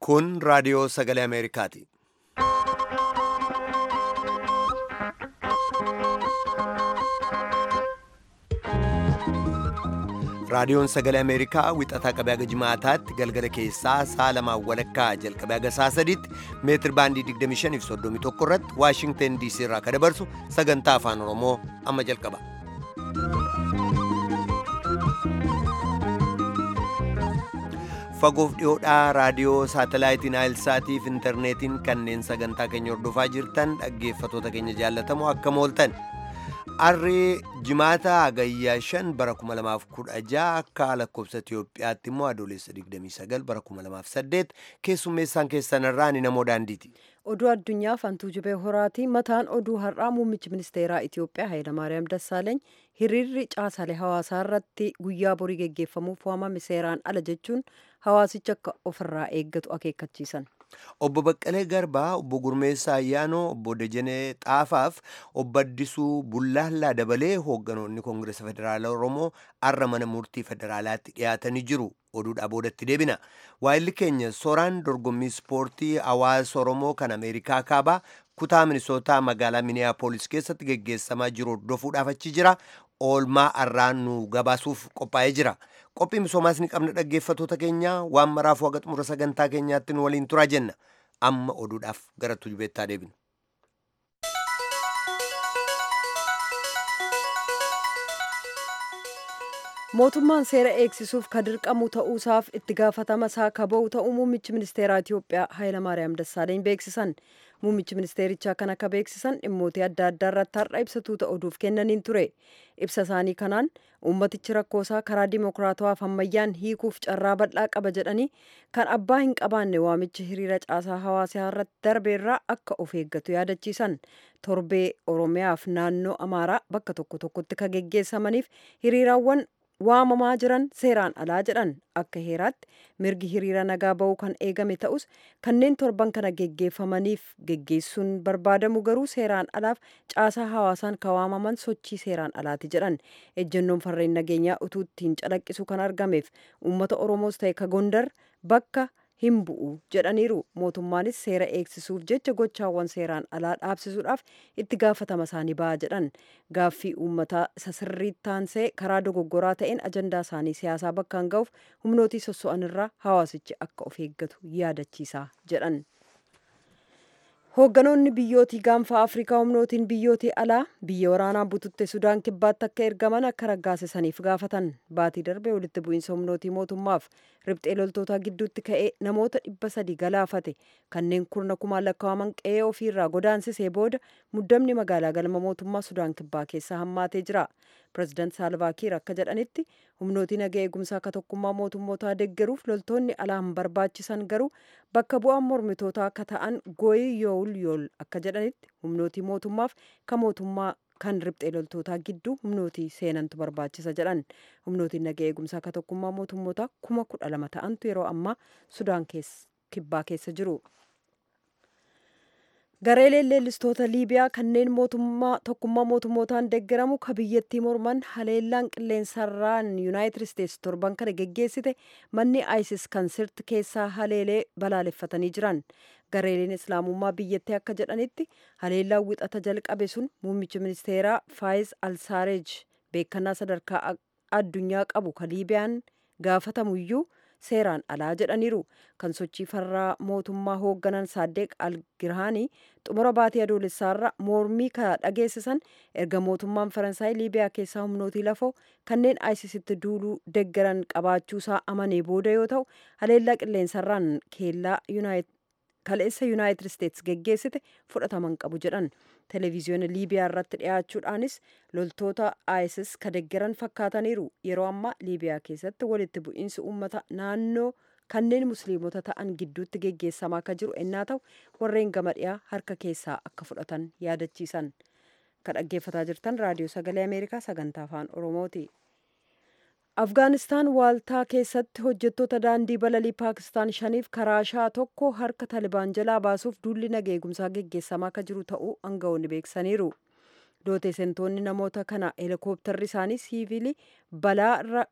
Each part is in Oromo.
Kun raadiyoo sagalee Ameerikaati. Raadiyoon sagalee Ameerikaa wixataa qabee haga jimaataatti galgala keessaa sa'a lamaan walakkaa jalqabee haga sa'a sadiitti meetir baandii 25 fi 31 irratti Waashingteen DC irraa kan dabarsu sagantaa afaan Oromoo amma jalqaba. Fagoof dhiyoodhaa raadiyoo saatalaayitiin Aayilsaatii fi intarneetiin kanneen sagantaa keenya hordofaa jirtan dhaggeeffatoota keenya jaallatamoo akkam ooltan. Arrii jimaata hagayyaa 5 bara 2016 akka lakkoofsa Itoophiyaatti immoo adoolessa 29 bara 2008 keessummeessaan keessan irraa ni namoo daandiiti. Oduu addunyaa fantuu jibee horaati. Mataan oduu har'aa muummichi ministeeraa Itoophiyaa Hayilamaariyaam Dassaaleeny hiriirri caasaalee hawaasaa irratti guyyaa borii geggeeffamuuf waamame seeraan ala jechuun hawaasicha akka ofirraa eeggatu akeekkachiisan. Obbo Baqqalee Garbaa, Obbo Gurmeessaa Ayyaanoo, Obbo Dejenee Xaafaaf, Obbo Addisuu Bullaallaa dabalee hoogganoonni Koongireesa Federaalaa Oromoo har'a mana murtii federaalaatti dhiyaatanii jiru. Oduudhaa boodatti deebina. Waayilli keenya soraan dorgommii ispoortii hawaasa Oromoo kan Ameerikaa kaabaa kutaa Minisootaa magaalaa Miniyaapolis keessatti geggeessamaa jiru hordofuudhaaf achi jira. Oolmaa har'aan nu gabaasuuf qophaa'ee jira. Qophii misoomaas ni qabna dhaggeeffatoota keenya waan maraaf waga xumura sagantaa keenyaatti nu waliin turaa jenna. Amma oduudhaaf gara tujubeettaa deebina. mootummaan seera eegsisuuf ka dirqamu ta'uusaaf itti gaafatama isaa ka ba'u ta'uu muummichi ministeeraa Itoophiyaa Hayilamaariyaam Dassaaleeny beeksisan. Muummichi ministeerichaa kan akka beeksisan dhimmoota adda addaa irratti har'a ibsatuu ta'uuf kennaniin ture. Ibsa isaanii kanaan uummatichi rakkoosaa karaa dimokiraatawaaf ammayyaan hiikuuf carraa bal'aa qaba jedhanii kan abbaa hin qabaanne waamichi hiriira caasaa hawaasaa irratti darbeerraa akka of eeggatu yaadachiisan. Torbee Oromiyaaf naannoo Amaaraa bakka tokko tokkotti ka geggeessamaniif hiriiraawwan waamamaa jiran seeraan alaa jedhan akka heeraatti mirgi hiriira nagaa ba'uu kan eegame ta'us kanneen torban kana geggeeffamaniif geggeessuun barbaadamu garuu seeraan alaaf caasaa hawaasaan ka waamaman sochii seeraan alaati jedhan ejjennoon farreen nageenyaa utuu ittiin calaqqisu kan argameef uummata oromoos ta'e ka gondar bakka hin bu'u jedhaniiru mootummaanis seera eegsisuuf jecha gochaawwan seeraan alaa dhaabsisuudhaaf itti gaafatama isaanii ba'a jedhan gaaffii uummataa isa sirriitti taansee karaa dogoggoraa ta'een ajandaa isaanii siyaasaa bakkaan ga'uuf humnootii sosso'an irraa hawaasichi akka of eeggatu yaadachiisaa jedhan. hoogganoonni biyyootii gaanfa afrikaa humnootiin biyyootii alaa biyya waraanaa bututte sudaan kibbaatti akka ergaman akka raggaasisaniif gaafatan baatii darbe walitti bu'iinsa humnootii mootummaaf riphxee loltootaa gidduutti ka'ee namoota dhibba sadii galaafate kanneen kurna kumaan lakkaa'aman qe'ee ofiirraa godaansisee booda muddamni magaalaa galma mootummaa sudaan kibbaa keessaa hammaatee jira pireezidaant saalvaakiir akka jedhanitti humnootii naga eegumsaa akka tokkummaa mootummootaa deeggaruuf loltoonni alaa hin barbaachisan garuu bakka bu'aan mormitootaa akka ta'an gooyi yool yool akka jedhanitti humnootii mootummaaf ka mootummaa kan riphxee loltootaa gidduu humnootii seenantu barbaachisa jedhan humnootiin naga eegumsaa akka tokkummaa mootummootaa kuma kudha lama ta'antu yeroo ammaa sudaan kibbaa keessa jiru. gareeleen leellistoota liibiyaa kanneen mootummaa tokkummaa mootummootaan deeggaramu ka biyyattii morman haleellaan qilleensarraan yuunaayitid isteetsi torban kana geggeessite manni isis kan sirti keessaa haleelee balaaleffatanii jiran gareeleen islaamummaa biyyattii akka jedhanitti haleellaan wixata jalqabe sun muummichi ministeeraa faayiz alsaareej beekannaa sadarkaa addunyaa qabu ka liibiyaan gaafatamuyyuu seeraan alaa jedhaniiru kan sochii farraa mootummaa hoogganan saaddeeq algirhaanii xumura baatii adoolessaarra mormii ka dhageessisan erga mootummaan faransaay liibiyaa keessaa humnootii lafoo kanneen aayisisitti duuluu deggaran qabaachuusaa amanee booda yoo ta'u haleellaa qilleensarraan keellaa kaleessa yuunaayitid isteetsi geggeessite fudhataman qabu jedhan televiziyoona liibiyaa irratti dhiyaachuudhaanis loltoota isis ka deggeran fakkaataniiru yeroo ammaa liibiyaa keessatti walitti bu'iinsi uummata naannoo kanneen musliimota ta'an gidduutti geggeessamaa akka jiru ennaa ta'u warreen gama dhiyaa harka keessaa akka fudhatan yaadachiisan ka dhaggeeffataa jirtan raadiyoo sagalee ameerikaa sagantaa afaan oromooti. afgaanistaan waaltaa keessatti hojjettoota daandii balalii paakistaan shaniif karaashaa tokko harka talibaan jalaa baasuuf duulli naga eegumsaa geggeessamaa akka jiru ta'uu aangawoonni beeksisaniiru looteesentoonni namoota kana heelikooptarri isaanii siivilii balaa irra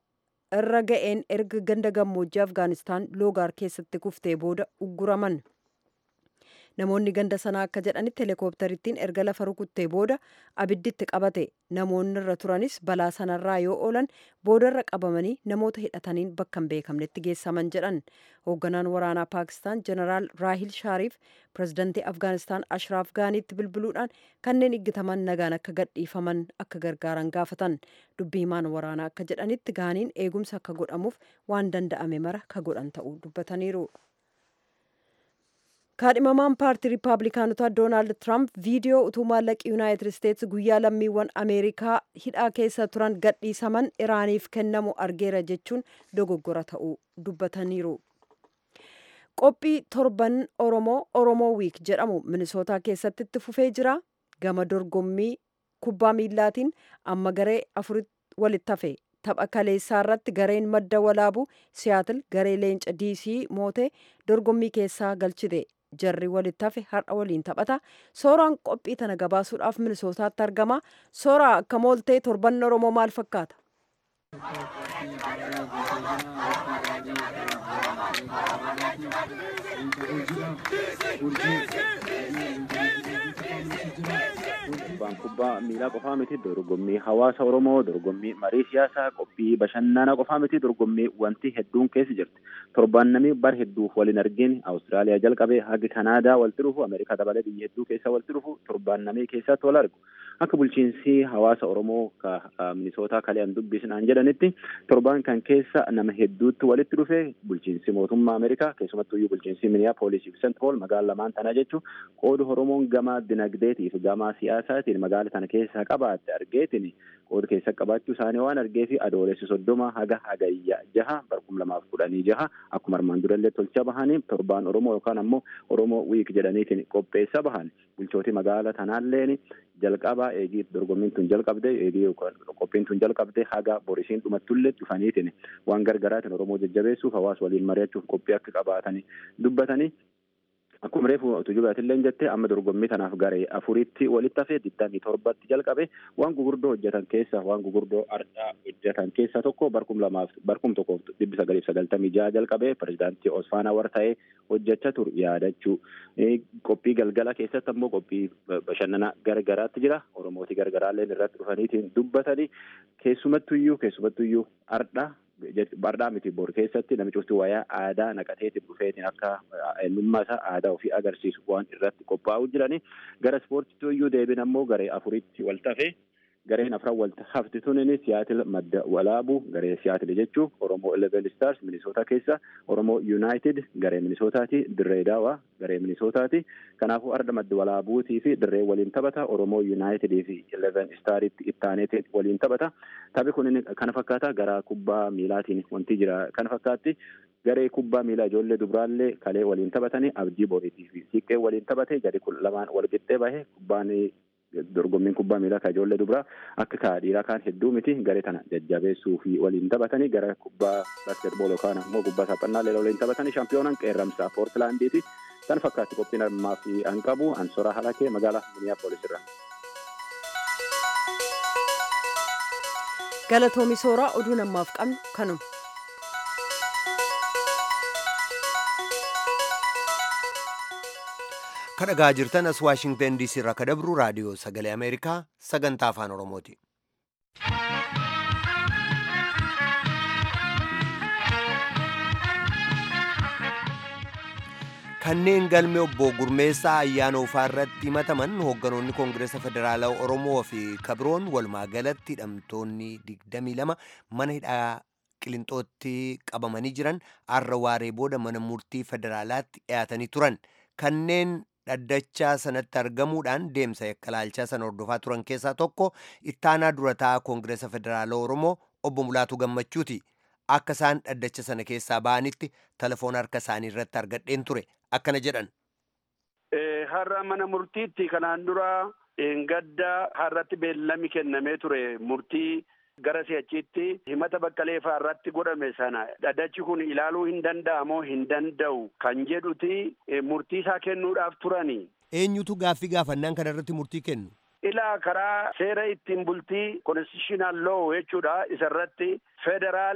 irra ga'een erga ganda gammoojjii afgaanistaan loogaar keessatti kuftee booda ugguraman namoonni ganda sanaa akka jedhanitti heelikooptarittiin erga lafa rukuttee booda abidditti qabate namoonni irra turanis balaa sanarraa yoo oolan boodarra qabamanii namoota hidhataniin bakka hin beekamnetti geessaman jedhan hoogganaan waraanaa paakistaan jeneraal raahil shaariif pirezidantii afgaanistaan ashraaf gaaniitti bilbiluudhaan kanneen iggitaman nagaan akka gadhiifaman akka gargaaran gaafatan dubbii himaan waraanaa akka jedhanitti gaaniin eegumsa akka godhamuuf waan danda'ame mara ka godhan ta'uu dubbataniiru. kaadhimamaan paartii riippaabilikaanotaa doonaald tiraamp viidiyoo utuu maallaqi yuunaayitid isteetsi guyyaa lammiiwwan ameerikaa hidhaa keessa turan gadhiisaman iraaniif kennamu argeera jechuun dogoggora ta'uu dubbataniiru. qophii torban oromoo oromoo wiik jedhamu minisootaa keessatti itti fufee jira gama dorgommii kubbaa miillaatiin amma garee afuritti walitti hafe tapha kaleessaa irratti gareen madda walaabu siyaatil garee leenca diisii mootee dorgommii keessaa galchite jarri walitti hafe har'a waliin taphata sooraan qophii tana gabaasuudhaaf minisootaatti argama sooraa akka mooltee torban oromoo maal fakkaata Kubbaan kubbaa miilaa qofaa miti dorgommii hawaasa Oromoo dorgommii marii siyaasaa qophii bashannanaa qofaa miti dorgommii wanti hedduun keessa jirti. Torbaan namni bar hedduuf waliin argin Awustiraaliyaa jalqabee haga Kanaadaa walitti dhufu Ameerikaa dabalee biyya hedduu keessa walitti dhufu torbaan namni keessatti wal argu. Akka bulchiinsi hawaasa Oromoo minisootaa kalean dubbisnaan jedhanitti torbaan kan keessa nama hedduutti walitti dhufe bulchiinsi mootummaa Ameerikaa keessumattuu bulchiinsi Minneapolis fi Sent Paul magaalaa lamaan tanaa jechuun qooda Oromoon gama dinagdeetiif gama siyaasaatiin magaala tana keessa qabaatte argeetiin qooda keessa qabaachuu isaanii waan argeefi adoolessi soddoma haga hagayya jaha barkum lamaaf kudhanii jaha akkuma armaan durallee tolcha bahanii torbaan Oromoo yookaan ammoo Oromoo wiik jedhaniitiin qopheessa bahan bulchootii magaala tanaalleen jalqaba eegii dorgommiin tun jalqabde eegii qophiin tun jalqabde haga borisiin dhumattullee dhufaniitiin waan gargaraatiin Oromoo jajjabeessuuf hawaasa waliin mari'achuuf qophii akka qabaatanii dubbatanii Akkuma reefu tujubaatillee jette amma dorgommii tanaaf garee afuritti walitti hafee digdamii torbatti jalqabe waan gugurdoo hojjetan keessa waan gugurdoo ardhaa hojjetan keessa tokko barkum lamaaf barkum tokkoof dhibbi sagaliif sagaltamii jaha jalqabe pirezidaantii Osfaanaa war ta'ee hojjechaa ture yaadachuu qophii galgala keessatti ammoo qophii bashannanaa gargaraatti jira oromooti gargaraallee irratti dhufaniitiin dubbatanii keessumattuyyuu keessumattuyyuu ardhaa Bardhaa miti bor keessatti namichi cufti wayaa aadaa naqateetiin dhufeetiin akka eenyummaa isaa aadaa ofii agarsiisu waan irratti qophaa'u jirani gara ispoortiitti iyyuu deebiin ammoo garee afuritti wal tafe gareen afran wal hafti tunin siyaatil madda walaabu garee siyaatil jechuun oromoo eleven stars minisoota keessa oromoo yuunaayitid garee minisootaati dirree daawaa garee minisootaati kanaafuu arda madda walaabuutii fi dirree waliin taphata oromoo yuunaayitidii fi eleven staaritti ittaaneetiin waliin taphata taphi kun kana fakkaata gara kubbaa miilaatiin wanti jira kana fakkaatti garee kubbaa miilaa ijoollee dubraallee kalee waliin taphatanii abdii boriitii fi siiqqee waliin taphate gadi kun lamaan wal qixxee bahe kubbaan dorgommiin kubbaa miilaa kan ijoollee dubraa akka kaa dhiiraa kaan hedduu miti garee tana jajjabeessuu fi waliin taphatanii gara kubbaa baaskeetbool yookaan ammoo kubbaa saphannaa leela waliin taphatanii shaampiyoonaan qeerramsaa poortilaandiiti kan fakkaatti qophiin ammaa fi an qabu ansoraa halakee magaalaa miniyaapolis irra. galatoomi sooraa oduu namaaf qabnu kanuma. kadhagaa jirtan as waashingtan diisii irraa kadabru raadiyoo sagalee ameerikaa sagantaa afaan oromooti. kanneen galmee obbo Gurmeessaa ayyaana ufaa irratti himataman hoogganoonni koongireesa federaalaa oromoo fi kabroon walumaa galatti hidhamtoonni 22 mana hidhaa qilinxootti qabamanii jiran arra waaree booda mana murtii federaalaatti dhiyaatanii turan kanneen dhaddachaa sanatti argamuudhaan deemsa yakkalaalchaa sana hordofaa turan keessaa tokko ittaanaa durataa koongireesa federaalaa oromoo obbo Mulaatu Gammachuuti. Akka isaan dhaddacha sana keessaa ba'anitti telefoona harka isaanii irratti argadheen ture akkana jedhan. Har'a mana murtiitti kanaan dura gadda har'atti beellami kennamee ture murtii gara si'achiitti himata baqqalee fa'aa irratti godhame sana dhaddachi kun ilaaluu hin danda'amoo hin danda'u kan jedhuti murtii isaa kennuudhaaf turani. Eenyutu gaaffii gaafannaan kana irratti murtii kennu? Ilaa karaa seera ittiin bultii konstitutional law jechuudha isarratti federaali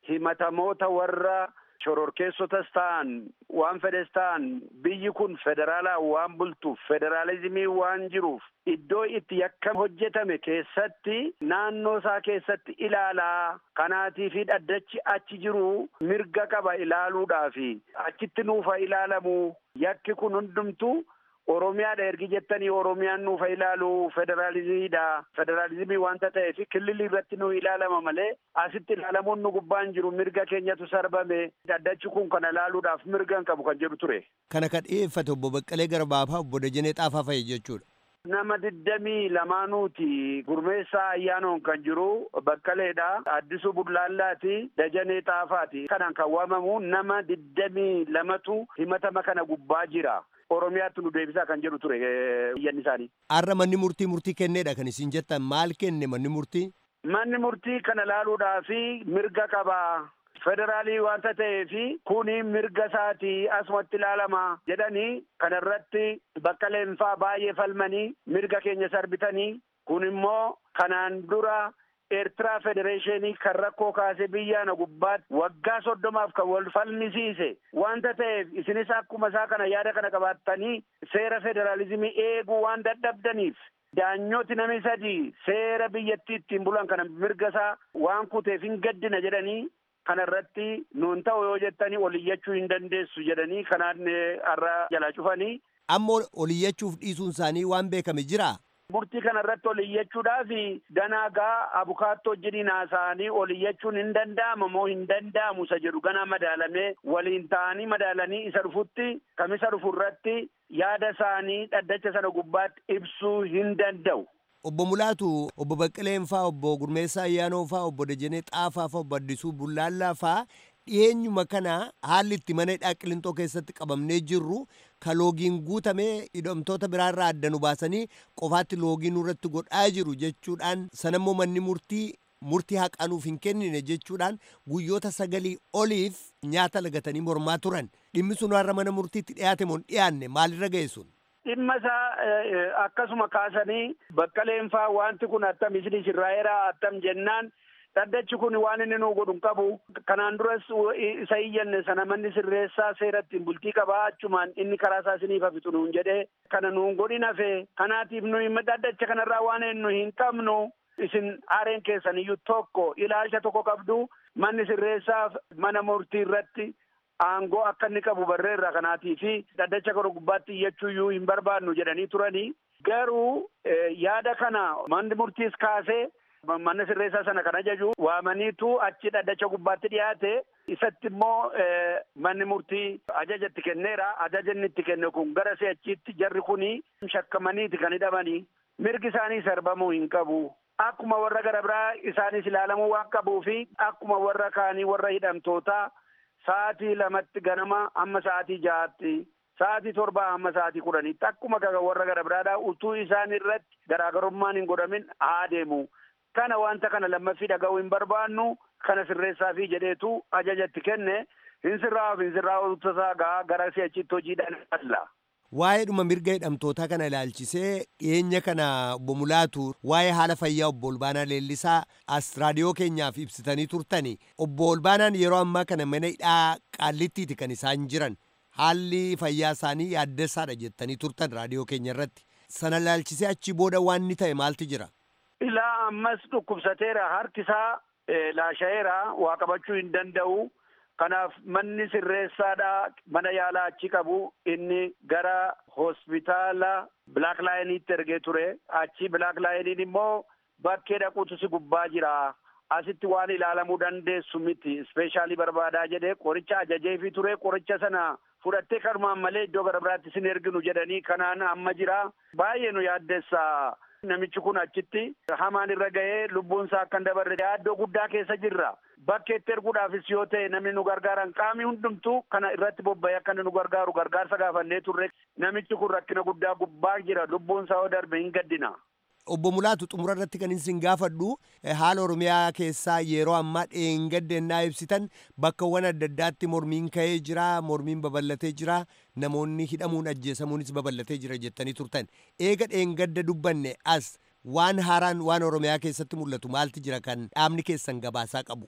himatamoota warra shororkeessotas ta'an waan fedhes ta'an biyyi kun federaalaa waan bultuuf federaalizimii waan jiruuf iddoo itti yakka hojjetame keessatti naannoo isaa keessatti ilaalaa kanaatii fi dhaddachi achi jiru mirga qaba ilaaluudhaafi achitti nuufa ilaalamu yakki kun hundumtu Oromiyaadha ergi jettanii Oromiyaan nuufa ilaalu federaalizimiidha. Federaalizimii wanta ta'eef kililli irratti nu ilaalama malee asitti ilaalamuun nu gubbaan jiru mirga keenyatu sarbame dhaddachi kun kana ilaaluudhaaf mirga hin qabu kan jedhu ture. Kana kan dhiyeeffate obbo Baqqalee Garbaafaa obbo Dajanee Xaafaa fa'i jechuudha. Nama digdamii lamaanuuti gurmeessaa ayyaanoon kan jiru Baqqaleedha. Addisuu Bullaallaati. Dajanee Xaafaati. Kanaan kan waamamu nama digdamii lamatu himatama kana gubbaa jira. Oromiyaatti nu deebisaa kan jedhu ture iyyanni isaanii. Har'a manni murtii murtii kenneedha kan isin jettan maal kenne manni murtii? Manni murtii kana ilaaluudhaaf mirga qaba. Federaalii wanta ta'eef kuni mirga isaati asumatti ilaalama jedhanii kana irratti Baqqaleen faa baay'ee falmanii mirga keenya sarbitanii kun immoo kanaan dura Eertiraa federeeshinii kan rakkoo kaase biyyaana gubbaatti waggaa soddomaaf kan wal falmisiise wanta ta'eef isinis akkuma isaa kana yaada kana qabaattanii seera federaalizimii eeguu waan dadhabdaniif daanyooti namni sadii seera biyyattii ittiin bulan kana mirga isaa waan kuteef hin gaddina jedhanii kana irratti nuun ta'u yoo jettanii oliyyachuu hin dandeessu jedhanii kanaan har'a jalaa cufanii. Ammoo oliyyachuuf dhiisuun isaanii waan beekame jiraa? Murtii kana irratti oliyyachuudhaaf ganaagaa abukaattoo jedhiin haasa'anii oliyyachuun hin danda'ama moo hin danda'amu isa jedhu ganaa madaalamee waliin ta'anii madaalanii isa dhufutti kamisa dhufu irratti yaada isaanii dhaddacha sana gubbaatti ibsuu hin danda'u. Obbo Mulaatu, obbo Baqqaleen faa, obbo Gurmeessaa Ayyaanoo faa, obbo Dajanee Xaafaa faa, obbo Addisuu Bullaallaa faa dhiyeenyuma kana haalli itti mana hidhaa qilintoo keessatti qabamnee jirru ka loogiin guutamee hidhamtoota biraarraa adda nu baasanii qofaatti loogii nurratti godhaa jiru jechuudhaan sanammoo manni murtii murtii haqanuuf hin kennine jechuudhaan guyyoota sagalii oliif nyaata lagatanii mormaa turan dhimmi sun har'a mana murtiitti dhiyaate moo dhiyaanne maalirra ga'e sun? Dhimma isaa akkasuma kaasanii baqqaleen faa wanti kun attam isin sirraa'eera attam jennaan dhaddachi kun waan inni nuu godhu hin qabu kanaan duras isa iyyanne sana manni sirreessaa seera ittiin bultii qabaa achumaan inni karaa isaa isiniif hafitu nuun jedhee kana nuun godhin hafe kanaatiif nuyi dhaddacha kanarraa waan nu hin qabnu isin aareen keessan iyyuu tokko ilaalcha tokko qabdu manni sirreessaaf mana murtii irratti aangoo akka inni qabu barreerra kanaatii fi dhaddacha kana gubbaatti iyyachuu iyyuu hin barbaadnu jedhanii turanii garuu yaada kana manni murtiis kaasee manni sirreessaa sana kan ajaju waamaniitu achi dhaddacha gubbaatti dhiyaate isatti immoo manni murtii ajaja itti kenneera ajaja inni itti kenne kun gara si'achiitti jarri kuni shakkamaniiti kan hidhamanii mirgi isaanii sarbamuu hin qabu akkuma warra gara biraa isaanis ilaalamuu waan qabuu fi akkuma warra kaanii warra hidhamtootaa sa'aatii lamatti ganama hamma sa'aatii ja'aatti sa'aatii torbaa hamma sa'aatii kudhaniitti akkuma warra gara biraadhaa utuu isaan irratti garaagarummaan hin godhamin haa deemu. Kana wanta kana lammaffii dhaga'uu hin barbaannu kana sirreessaa fi jedheetu ajajatti kenne hin sirraa'uuf hin sirraa'u tasaa gaa gara si'achitti hojiidhaan falla. Waa'ee dhuma mirga hidhamtootaa kana ilaalchisee dhiyeenya kana obbo Mulaatu waa'ee haala fayyaa obbo Olbaanaa Leellisaa as raadiyoo keenyaaf ibsitanii turtani. Obbo Olbaanaan yeroo ammaa kana mana hidhaa qaallittiiti kan isaan jiran. Haalli fayyaa isaanii yaaddessaadha jettanii turtan raadiyoo keenya irratti. Sana ilaalchisee achi booda waan inni ta'e maaltu jira? Ilaa ammas dhukkubsateera harki isaa laasha'eera waa qabachuu hin danda'u. Kanaaf manni sirreessaadha mana yaalaa achi qabu inni gara hospitaala Black Lionitti ergee ture. Achi Black Lioniin immoo bakkee dhaquutu si gubbaa jira. Asitti waan ilaalamuu dandeessu miti. Ispeeshaalii barbaadaa jedhee qoricha ajajeefii ture. Qoricha sana fudhattee kanumaan malee iddoo gara biraatti sin erginu jedhanii kanaan amma jira. Baay'ee nu yaaddeessa. Namichi kun achitti hamaan irra ga'ee lubbuun isaa akka hin dabarre yaaddoo guddaa keessa jirra. Bakkeetti erguudhaafis yoo ta'e namni nu gargaaran qaamni hundumtuu kana irratti bobba'ee akka nu gargaaru gargaarsa gaafannee turre namichi kun rakkina guddaa gubbaa jira lubbuun isaa yoo darbe hin gaddina. Obbo Mulaatu xumura irratti kan isin gaafadhu haala Oromiyaa keessaa yeroo ammaa dheengaddennaa ibsitan bakkawwan adda addaatti mormiin ka'ee jira mormiin babal'atee jira namoonni hidhamuun ajjeesamuunis babal'atee jira jettanii turtan eega dheengadda dubbanne as waan haaraan waan Oromiyaa keessatti mul'atu maalti jira kan dhaabni keessan gabaasaa qabu.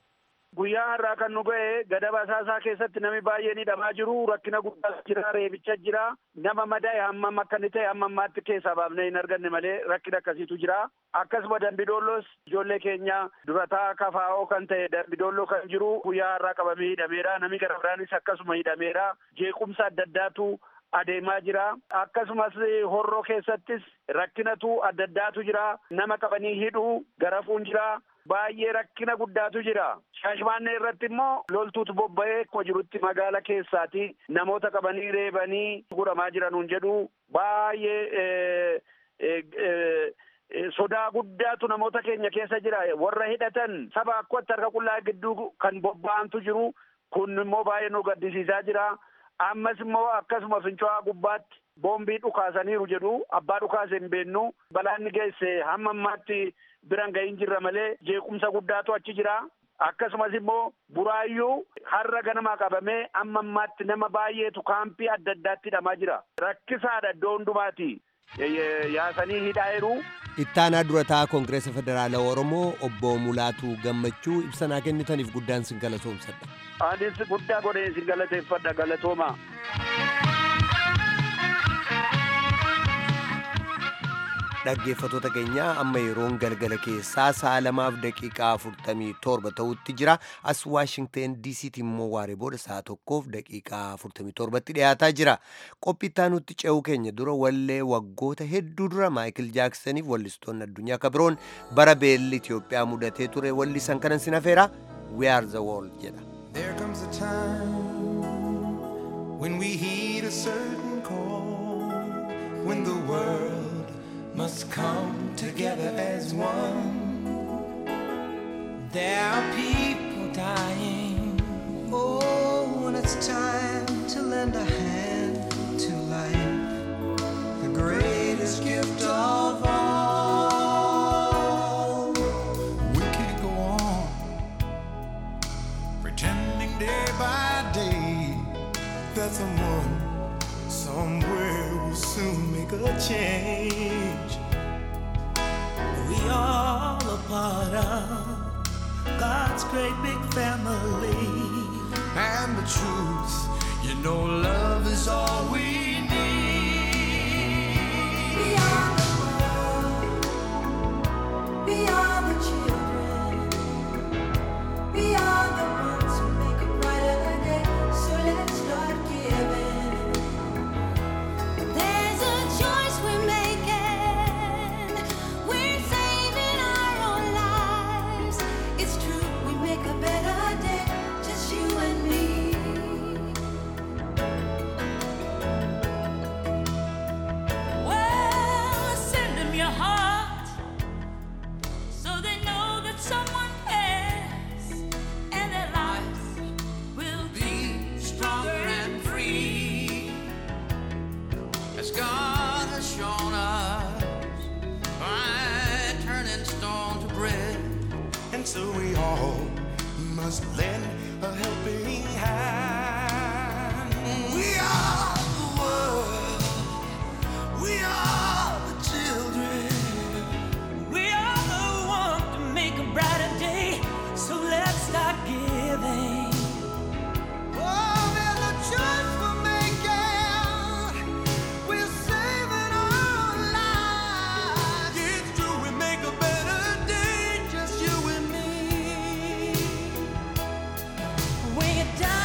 guyyaa har'aa kan nu ga'e gadaba asaasaa keessatti namni baay'een hidhamaa jiru rakkina guddaa jira reebicha jira nama madaa'e hammam akka inni ta'e amma ammaatti keessaa baafnee hin arganne malee rakkina akkasiitu jira akkasuma dambidoollos ijoollee keenya durataa kafaa'oo kan ta'e dambidoolloo kan jiru guyyaa har'aa qabamee hidhameera namni gara biraanis akkasuma hidhameera jeequmsa adda addaatu adeemaa jira akkasumas horroo keessattis rakkinatu adda addaatu jira nama qabanii hidhuu garafuun jira baay'ee rakkina guddaatu jira shaashmaannee irratti immoo loltuutu bobba'ee akkuma jirutti magaala keessaati namoota qabanii reebanii godhamaa jiranuun jedhu baay'ee sodaa guddaatu namoota keenya keessa jira warra hidhatan saba akkatti harka qullaa gidduu kan bobba'antu jiru kun immoo baay'ee nu gaddisiisaa jira ammas immoo akkasuma finco'aa gubbaatti boombii dhukaasaniiru jedhu abbaa dhukaase hin beennu balaan geesse hamma ammaatti biran gahin jirra malee jeequmsa guddaatu achi jira akkasumas immoo buraayyuu har'a ganamaa qabamee amma ammaatti nama baay'eetu kaampii adda addaatti hidhamaa jira rakkisaadha iddoo hundumaati yaasanii hidhaayiru. ittaanaa durataa koongireesa federaalaa oromoo obbo mulaatuu gammachuu ibsanaa kennitaniif guddaan sin galatoomsadha. anis guddaa godhee sin galateeffadha galatooma. dhaggeeffatoota keenya amma yeroon galgala keessaa sa'a lamaaf daqiiqaa afurtamii torba ta'utti jira as waashingteen diisiitti immoo waaree booda sa'a tokkoof daqiiqaa afurtamii torbatti dhiyaataa jira qophittaa nutti ce'uu keenya dura wallee waggoota hedduu dura maayikil jaaksaniif wallistoonni addunyaa kabiroon bara beelli itiyoophiyaa mudatee ture wallisan kanan sin hafeera we are the world jedha. There comes a time when we heed a certain call, when the world must come together as one. There are people dying. Oh, when it's time to lend a hand to life, the greatest gift of all. We can't go on pretending day by day that someone somewhere will soon make a change. We all a part of God's great big family. And the truth, you know, love is all we need. We are the world. We are the children. We are the ones who make a brighter day. So let's start giving. There's a choice we're making. We're saving our own lives. It's true, we make a better day. Just you and me. Well, send them your heart so they know that someone cares and their lives will be stronger and free as God has shown us by turning stone to bread. And so we all must lend a helping hand. We are the world. We are the children. We are the one to make a brighter day. So let's start giving. Oh, there's a choice we're making. We're saving our lives. It's true, we make a better day, just you and me. When you're down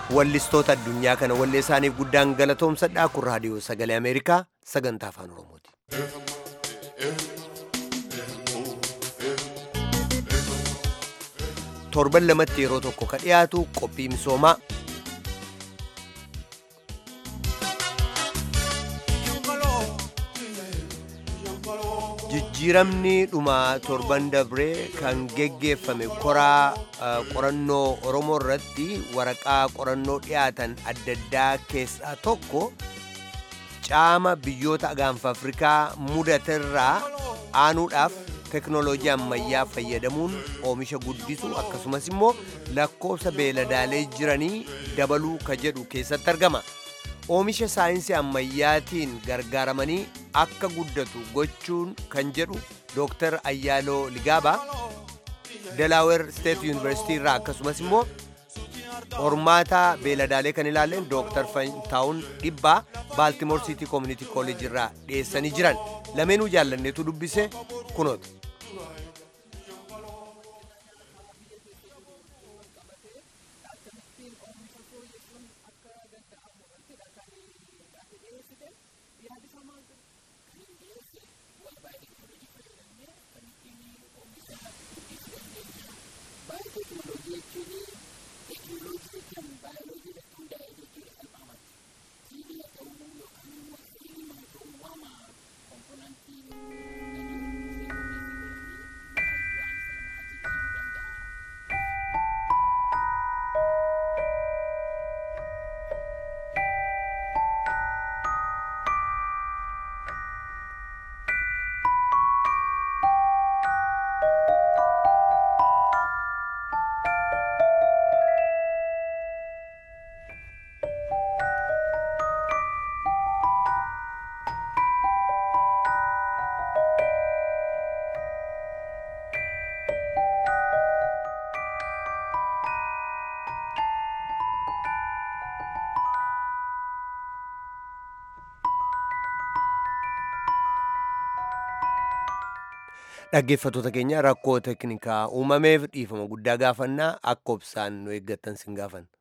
wallistoota addunyaa kana wallee isaaniif guddaan galatoomsadhaa kun raadiyoo sagalee ameerikaa sagantaa afaan oromooti. torban lamatti yeroo tokko ka dhiyaatu qophii misoomaa jijjiiramni dhuma torban dabree kan geggeeffame koraa qorannoo oromoo irratti waraqaa qorannoo dhiyaatan adda addaa keessaa tokko caama biyyoota gaanfa afrikaa mudaterraa aanuudhaaf teknooloojii ammayyaa fayyadamuun oomisha guddisuu akkasumas immoo lakkoofsa beeladaalee jiranii dabaluu ka jedhu keessatti argama. oomisha saayinsii ammayyaatiin gargaaramanii akka guddatu gochuun kan jedhu dooktar ayyaaloo ligaabaa delaawer steet yuunivarsitii irraa akkasumas immoo hormaata beeladaalee kan ilaalleen dooktar fantaawun dhibbaa baaltimoor siitii koominiti kooleej irraa dhiyeessanii jiran lameenuu jaallanneetu dubbise kunoota. dhaggeeffattoota keenya rakkoo teknikaa uumameef dhiifama guddaa gaafannaa akka obsaan nu eeggattan sin gaafanna.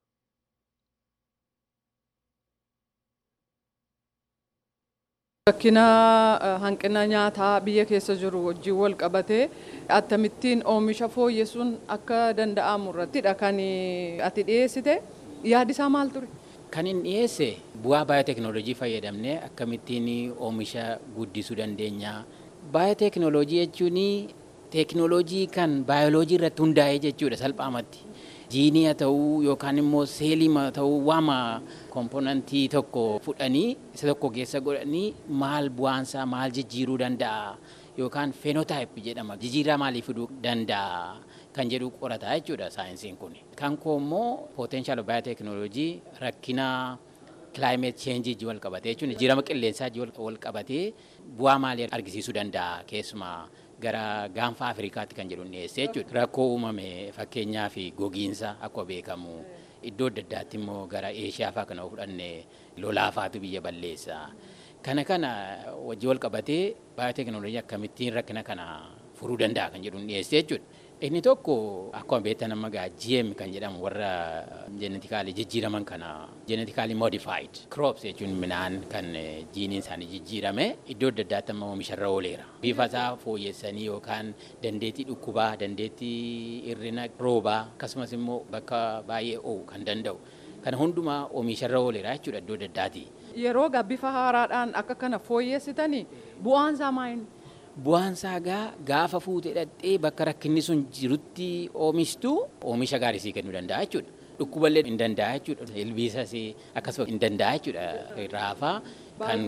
Rakkina hanqina nyaataa biyya keessa jiru wajjin wal qabatee akkamittiin oomisha fooyyessuun akka danda'amu irrattidha kan ati dhiyeessite yaadisaa maal ture? Kan inni dhiyeesse bu'aa baayooteknooloojii fayyadamnee akkamittiin oomisha guddisuu dandeenya. Baayooteknooloojii jechuun teeknooloojii kan baayoloojii irratti hundaa'ee jechuudha salphaamatti. Jiinii haa ta'uu yookaan immoo seelii haa ta'uu waama komponentii tokko fudhanii isa tokko keessa godhanii maal bu'aansaa maal jijjiiruu danda'a yookaan feenotaayip jedhama jijjiirraa maalii fiduu danda'a kan jedhu qorataa jechuudha saayinsiin kun. Kan koo immoo potenshaal baayooteknooloojii rakkina kilaayimeet cheenjii wal qabatee jechuun jijjiirama qilleensaa wal qabatee bu'aa maalii argisiisuu danda'a keessumaa gara gaanfa Afrikaatti kan jedhu dhiyeessee jechuudha. Rakkoo uumame fakkeenyaa fi gogiinsa akkuma beekamu iddoo adda addaatti immoo gara Eeshiyaa fa'aa kana fudhanne lolaafaatu biyya balleessa. Kana kana wajji wal qabatee baayooteknooloojii akkamittiin rakkina kana furuu danda'a kan jedhu dhiyeessee jechuudha. Inni tokko akkuma beektan amma gaa GM kan jedhamu warra jeenetikaalii jijjiiraman kana jeenetikaalii modified crops jechuun midhaan kan jiiniin isaanii jijjiirame iddoo adda addaatti amma oomisharra ooleera. Bifa isaa fooyyessanii yookaan dandeettii dhukkubaa, dandeettii hir'ina roobaa akkasumas immoo bakka baay'ee oo'u kan danda'u. Kana hundumaa oomisharra ooleera jechuudha iddoo adda addaati. Yeroo bifa haaraadhaan akka kana fooyyessitanii bu'aan isaa maali? Bu'aan isaa gaa gaafa fuutee dhaqxee bakka rakkinni sun jirutti oomishtu oomisha gaarii sii kennuu danda'a jechuudha. Dhukkuballee hin danda'a jechuudha. Ilbiisas akkasuma hin danda'a jechuudha. Raafaa kan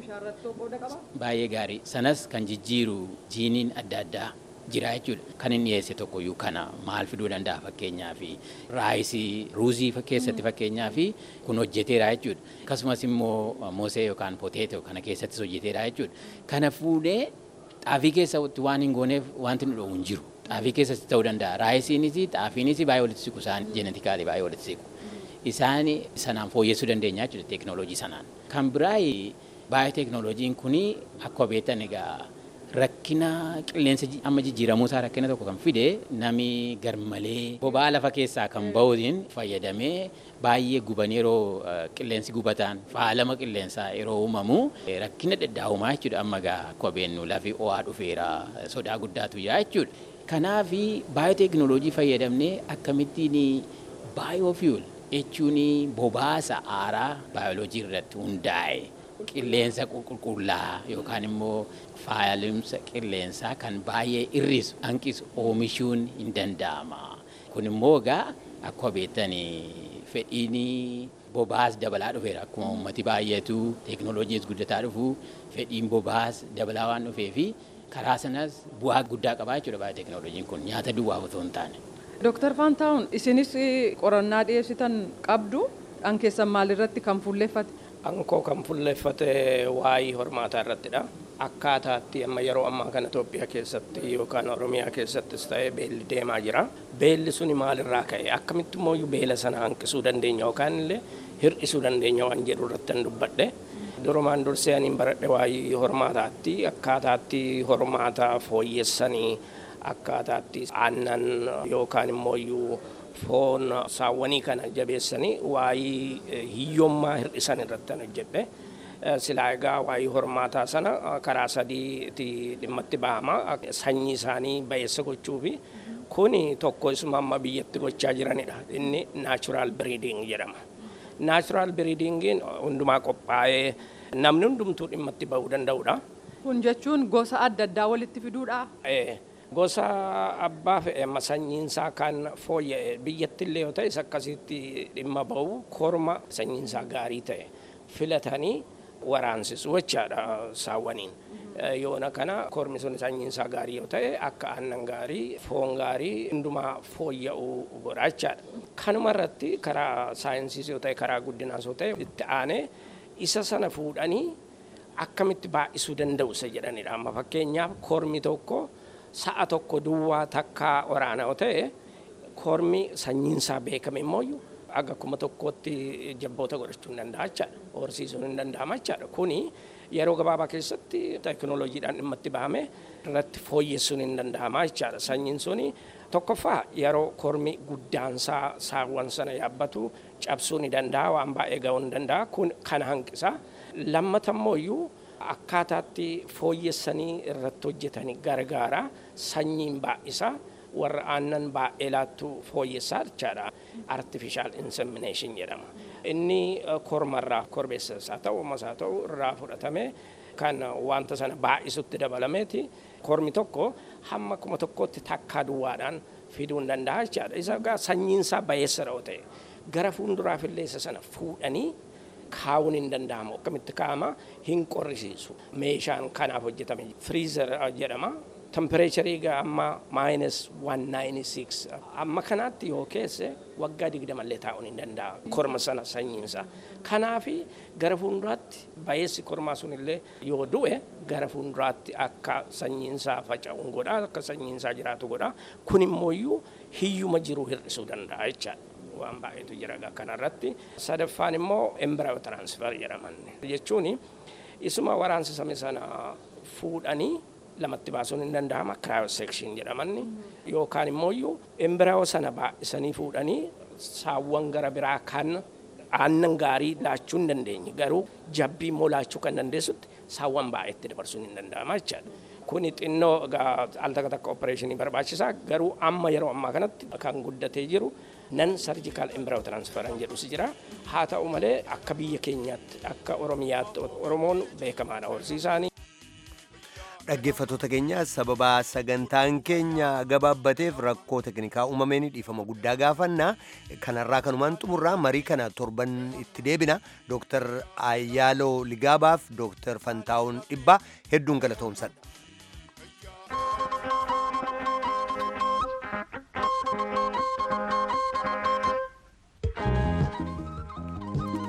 baay'ee gaarii. Sanas kan jijjiiru jiiniin adda addaa jira jechuudha. Kan inni dhiyeesse tokkoyyuu kana maal fiduu danda'a fakkeenyaa fi raayisii ruuzii keessatti fakkeenyaa fi kun hojjeteera jechuudha. Akkasumas immoo mosee yookaan poteetoo kana keessattis hojjeteera jechuudha. Kana fuudhee xaafii keessatti waan hin gooneef wanti nu dhoowwu hin jiru. Xaafii keessatti ta'uu danda'a. Raayisiinis xaafiinis baay'ee walitti siqu isaan jeenetikaalii baay'ee walitti siqu. Isaan sanaan fooyyessuu dandeenya jechuudha teeknooloojii sanaan. Kan biraa baay'ee teeknooloojiin kun akkuma beektan egaa rakkina qilleensa ji- amma jijjiiramuu isaa rakkina tokko kan fide nami garmalee boba'aa lafa keessaa kan ba'uutiin fayyadamee baay'ee guban yeroo eh, qilleensi gubataan faalama qilleensaa yeroo uumamu eh, rakkina dheddaa'umaa jechuudha amma gaa akka beennu lafi ho'aa dhufeera eh, sodaa guddaatu jira jechuudha. Kanaaf baayooteekinooloojii fayyadamnee akkamittiin baayoofiil jechuun bobaasa aaraa baayoloojii irratti hundaa'e qilleensa qulqullaa'aa yookaan immoo faalamsa qilleensaa kan baay'ee hir'isu hanqisu oomishuun hin danda'ama. Kun immoo egaa akkuma beektanii fedhiin bobaas dabalaa dhufeera akkuma uummati baay'atu teekinooloojiis guddataa dhufu fedhiin bobaas dabalaa waan dhufee fi karaa sanas bu'aa guddaa qabaa jechuudha baayooteekinooloojiin kun nyaata duwwaa otoo hin taane. Dooktar Faantaawun isinis qorannaa dhiyeessitan qabdu dhan keessan maalirratti kan fuulleeffate? Ankoo kan fuulleeffate waa'ee hormaataa irrattidha. Akkaataatti amma yeroo ammaa kana Itoophiyaa keessatti yookaan Oromiyaa keessattis ta'ee beelli deemaa jira. Beelli suni maalirraa ka'e? Akkamitti immoo beela sana hanqisuu dandeenya yookaan illee hir'isuu dandeenya waan jedhu irratti kan dubbadhe. Durumaan dursee aniin baradhe waa'ee hormaataatti akkaataatti hormaataa fooyyessanii akkaataatti aannan yookaan immoo iyyuu foon saawwanii kana jabeessanii waa'ee hiyyummaa hir'isan irratti kan hojjedhe. Silaa egaa waa'ee hormaataa sana karaa sadiitti dhimmatti bahama. Sanyii isaanii bayeessa gochuu fi kuni tokko isuma amma biyyatti gochaa jiranidha. Inni naachuraal biriiding jedhama. Naachuraal biriidingiin hundumaa qophaa'ee namni hundumtuu dhimmatti bahuu danda'udha. Kun jechuun gosa adda addaa walitti fiduudha. Eh, gosa abbaa fe'e amma sanyiinsaa kan fooyya'e biyyattillee yoo ta'e isa akkasitti dhimma bahu korma sanyiinsaa gaarii ta'e filatanii waraansisu jechaadha saawwaniin. Eh, Yoona kana kormi sun sanyiinsaa gaarii yoo ta'e akka aannan gaarii foon gaarii hundumaa fooyya'uu godha jechaadha. Kanuma irratti karaa saayinsiis yoo ta'e karaa guddinaas yoo ta'e itti aanee isa sana fuudhanii akkamitti baay'isuu danda'u isa jedhanidha. Amma fakkeenyaaf kormi tokko sa'a tokko duwwaa takkaa waraana yoo ta'e kormi sanyiinsaa beekame immoo aga kuma tokkotti jabboota godhachuu hin danda'a jechaadha. Horsiisuun hin danda'ama jechaadha. Kuni yeroo gabaabaa keessatti teekinooloojiidhaan dhimma itti bahame irratti fooyyessuun hin danda'ama jechaadha. Sanyiin suni tokkoffaa yeroo kormi guddaansaa saawwan sana yaabbatu cabsuu ni danda'a waan baay'ee ga'uu ni danda'a kun kana hanqisa. Lammata immoo iyyuu akkaataatti fooyyessanii irratti hojjetanii gargaara sanyiin baay'isa warra aannan baay'ee laattu fooyyessaa jechaadha. Artificial insemination jedhama. Inni eh, kormarraa korbeessas haa ta'u ammas haa ta'u irraa fudhatame kan wanta sana baay'isutti dabalameeti kormi tokko hamma kuma tokkotti takkaa duwwaadhaan fiduu hin danda'a jechaadha. Isa egaa sanyiinsaa bayeessa yoo ta'e gara fuulduraafillee isa sana fuudhanii kaa'uun hin danda'amu akkamitti kaa'ama hin qorrisiisu meeshaan kanaaf hojjetame firiizer jedhama tempereecharii gaa amma maayinus 196 amma kanaatti yoo keesse waggaa digdamallee taa'uun hin danda'a korma sana sanyiinsa kanaafi gara fuulduraatti bayeessi kormaa sunillee yoo du'e gara fuulduraatti akka sanyiinsaa faca'uun godha akka sanyiinsaa jiraatu godha kun immoo iyyuu hiyyuma jiru hir'isuu danda'a jechaadha. waan baay'eetu jira egaa kanarratti sadaffaan immoo embryo transfer jedhaman jechuun isuma waraansisame sana fuudhanii lamatti baasuun hin danda'ama cryosection jedhaman yookaan immoo iyyuu embryo sana baay'isanii fuudhanii saawwan gara biraa kan aannan gaarii laachuu hin dandeenye garuu jabbii immoo laachuu kan dandeessutti saawwan baay'eetti dabarsuun hin danda'ama jechaadha. Kuni xinnoo al takka takka opereeshinii barbaachisaa garuu amma yeroo ammaa kanatti kan guddatee jiru nan sarjikaal embryo transferan jedhus jira haa ta'u malee akka biyya keenyaatti akka oromiyaatti oromoon beekamaadha horsiisaanii. Dhaggeeffattoota keenya sababa sagantaan keenya gabaabbateef rakkoo teknikaa uumameen dhiifama guddaa gaafanna kanarraa kanumaan xumurraa marii kana torban itti deebina Dr. Ayyaaloo Ligaabaaf Dr. Fantaawun Dhibbaa hedduun galatoomsadha.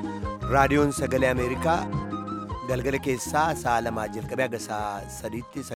raadiyoon sagalee ameerikaa galgala keessaa sa'a lamaa jalqabee haga sa'a sadiitti